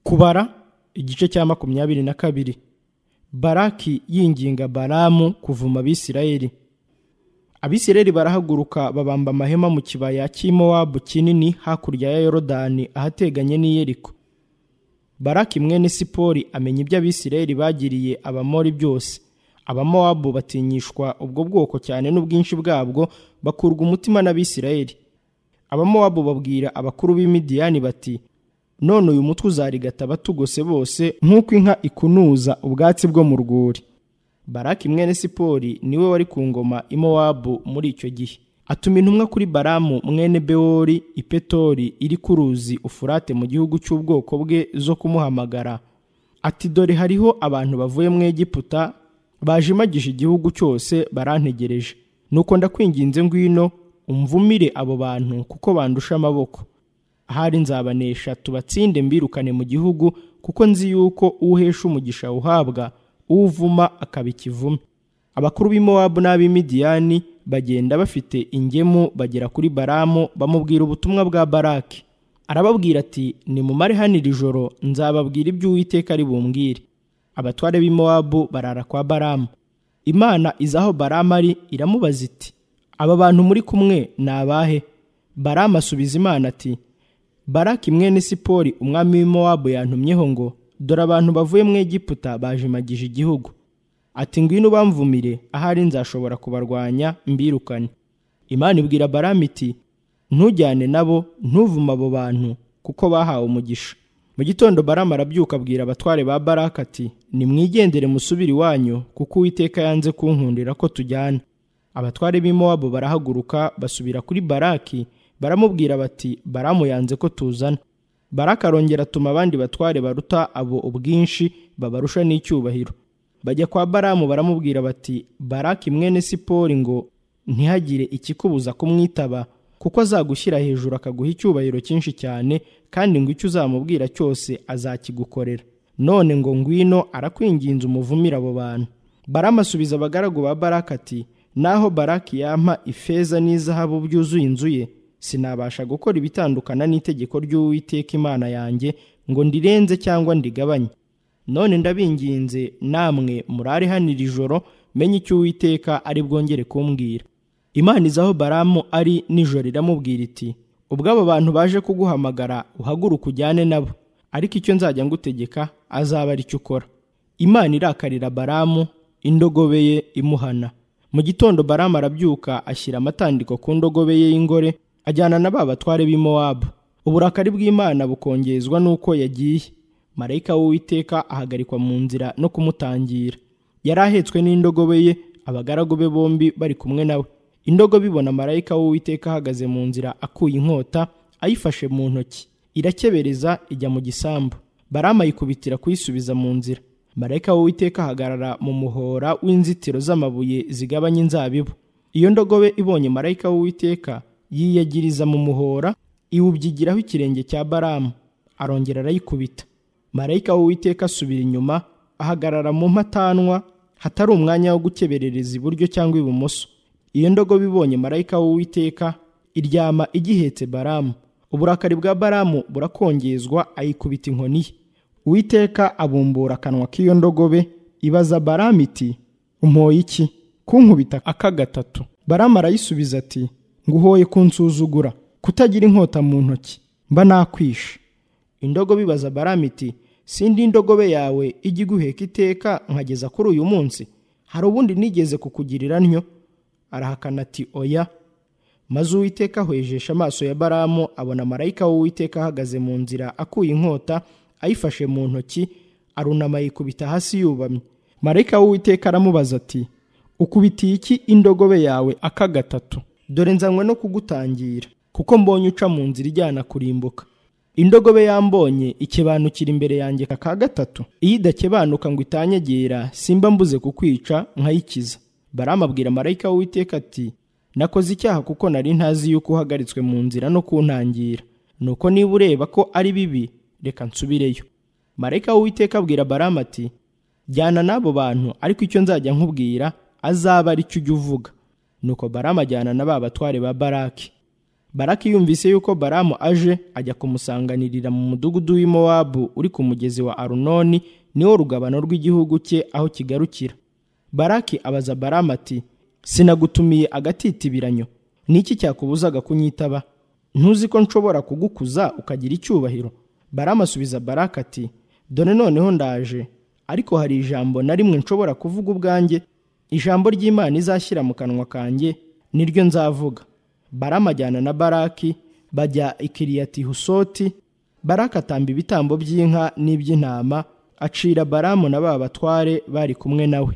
kubara igice cya makumyabiri na kabiri baraki yinginga baramu kuvuma abisirayeli abisirayeli barahaguruka babamba amahema mu kibaya cy'imowabu kinini hakurya ya yorodani ahateganye n'iyeriko baraki mwene sipori amenya ibyo abisirayeli bagiriye abamori byose abamowabu batinyishwa ubwo bwoko cyane n'ubwinshi bwabwo bakurwa umutima n'abisirayeli abamowabu babwira abakuru b'imidiyani bati none uyu mutwe uzarigata batugose bose nk'uko inka ikunuza ubwatsi bwo mu rwuri baraki mwene sipori niwe wari ku ngoma imowabu muri icyo gihe atuma intumwa kuri baramu mwene bewori ipetori iri ku ruzi ufurate mu gihugu cy'ubwoko bwe zo kumuhamagara ati dore hariho abantu bavuye mu egiputa bajimagije igihugu cyose barantegereje nuko ndakwinginze ngwino umvumire abo bantu kuko bandusha amaboko ahari nzabanesha tubatsinde mbirukane mu gihugu kuko nzi yuko uhesha umugisha uhabwa uvuma akaba ikivume abakuru b'imowabu n'ab'imidiyani bagenda bafite ingemu bagera kuri baramu bamubwira ubutumwa bwa baraki arababwira ati nimumare hano iri joro nzababwira ibyo uwiteka ari bumbwire abatware b'imowabu barara kwa baramu imana izi aho baramu ari iramubaza iti aba bantu muri kumwe ni abahe baramu asubiza imana ati baraki mwene sipori umwami w'imowabu yantumyeho ngo dore abantu bavuye mu egiputa bajimagije igihugu ati ngwino bamvumire ahari nzashobora kubarwanya mbirukane imana ibwira baramu iti ntujyane nabo ntuvume abo bantu kuko bahawe umugisha mu gitondo baramu arabyuka abwira abatware ba baraka ati nimwigendere musubire iwanyu kuko uwiteka yanze kunkundira ko tujyana abatware b'imowabu barahaguruka basubira kuri baraki baramubwira bati baramu yanze ko tuzana baraka arongera atuma abandi batware baruta abo ubwinshi babarusha n'icyubahiro bajya kwa baramu baramubwira bati baraki mwene sipori ngo ntihagire ikikubuza kumwitaba kuko azagushyira hejuru akaguha icyubahiro cyinshi cyane kandi ngo icyo uzamubwira cyose azakigukorera none ngo ngwino arakwinginze umuvumire abo bantu baramu asubiza abagaragu ba baraka ati naho baraki yampa ifeza n'izahabu byuzuye inzu ye sinabasha gukora ibitandukana n'itegeko ry'uwiteka imana yanjye ngo ndirenze cyangwa ndigabanye none ndabinginze namwe murare hano iri joro menye icyo uwiteka ari bwongere kumbwira imana izaho baramu ari nijoro iramubwira iti ubwo abo bantu baje kuguhamagara uhaguruke ujyane nabo ariko icyo nzajya ngutegeka azaba ari cyo ukora imana irakarira baramu indogobe ye imuhana mu gitondo baramu arabyuka ashyira amatandiko ku ndogobe ye y'ingore ajyana na ba batware b'imowabu uburakari bw'imana bukongezwa n'uko yagiye marayika w'uwiteka ahagarikwa mu nzira no kumutangira yari ahetswe n'indogobe ye abagaragu be bombi bari kumwe nawe indogobe ibona marayika w'uwiteka ahagaze mu nzira akuye inkota ayifashe mu ntoki irakebereza ijya mu gisambu baramayikubitira kuyisubiza mu nzira marayika w'uwiteka ahagarara mu muhora w'inzitiro z'amabuye zigabanya inzabibu iyo ndogobe ibonye marayika w'uwiteka yiyagiriza mu muhora iwubyigiraho ikirenge cya baramu arongera arayikubita marayika w'uwiteka asubira inyuma ahagarara mu mpatanwa hatari umwanya wo gukeberereza iburyo cyangwa ibumoso iyo ndogobe ibonye marayika w'uwiteka iryama igihetse baramu uburakari bwa baramu burakongezwa ayikubita inkoni ye uwiteka abumbura akanwa k'iyo ndogobe ibaza baramu iti umpoye iki kunkubita aka gatatu baramu arayisubiza ati nguhoye kunsuzugura kutagira inkota mu ntoki mba nakwishe indogobe ibaza baramu iti sindi indogobe yawe ijya iguheka iteka nkageza kuri uyu munsi hari ubundi nigeze kukugirira ntyo arahakana ati oya maze uwiteka ahwejesha amaso ya baramu abona marayika w'uwiteka ahagaze mu nzira akuye inkota ayifashe mu ntoki arunama yikubita hasi yubamye marayika w'uwiteka aramubaza ati ukubitiye iki indogobe yawe aka gatatu dore nzanywe no kugutangira kuko mbonye uca mu nzira ijyana kurimbuka indogobe yambonye ikebanukira imbere yanjye ka gatatu iyo idakebanuka ngo itanyegera simba mbuze kukwica nkayikiza baramabwira marayika w'iteka ati nakoze icyaha kuko nari ntazi yuko uhagaritswe mu nzira no kuntangira nuko niba ureba ko ari bibi reka nsubireyo marayika w'iteka abwira baramu ati jyana n'abo bantu ariko icyo nzajya nkubwira azaba ari cyo ujya uvuga nuko baramu ajyana na ba batware ba baraki baraki yumvise yuko baramu aje ajya kumusanganirira mu mudugudu w'i Mowabu uri ku mugezi wa arunoni niwo rugabano rw'igihugu cye aho kigarukira baraki abaza baramu ati sinagutumiye agatitibiranyo ni iki cyakubuzaga kunyitaba ntuzi ko nshobora kugukuza ukagira icyubahiro baramu asubiza baraka ati dore noneho ndaje ariko hari ijambo na rimwe nshobora kuvuga ubwanjye ijambo ry'imana izashyira mu kanwa kanjye niryo nzavuga baramu ajyana na baraki bajya ikiriyati husoti baraka atamba ibitambo by'inka n'iby'intama acira baramu na ba batware bari kumwe nawe